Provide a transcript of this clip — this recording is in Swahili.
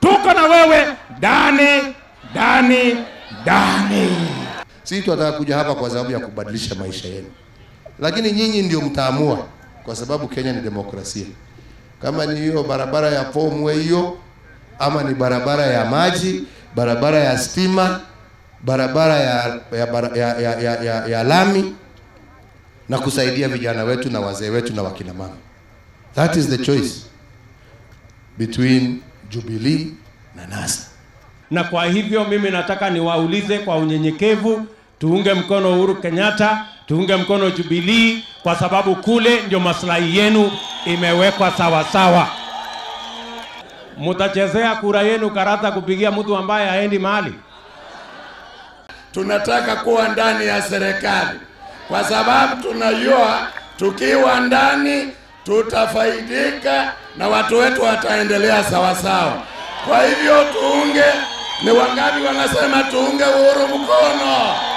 tuko na wewe ndani ndani ndani. Sisi tunataka kuja hapa kwa sababu ya kubadilisha maisha yenu, lakini nyinyi ndio mtaamua, kwa sababu Kenya ni demokrasia. Kama ni hiyo barabara ya Formway hiyo, ama ni barabara ya maji, barabara ya stima, barabara ya ya, bara- ya, ya, ya, ya, ya lami na kusaidia vijana wetu na wazee wetu na wakina mama. That is the choice between Jubilee na NASA. Na kwa hivyo mimi nataka niwaulize kwa unyenyekevu, tuunge mkono Uhuru Kenyatta, tuunge mkono Jubilee, kwa sababu kule ndio maslahi yenu imewekwa sawa sawa. Mutachezea kura yenu karata kupigia mtu ambaye haendi mahali. tunataka kuwa ndani ya serikali kwa sababu tunajua tukiwa ndani tutafaidika na watu wetu wataendelea sawasawa. Kwa hivyo tuunge, ni wangapi wanasema tuunge Uhuru mkono?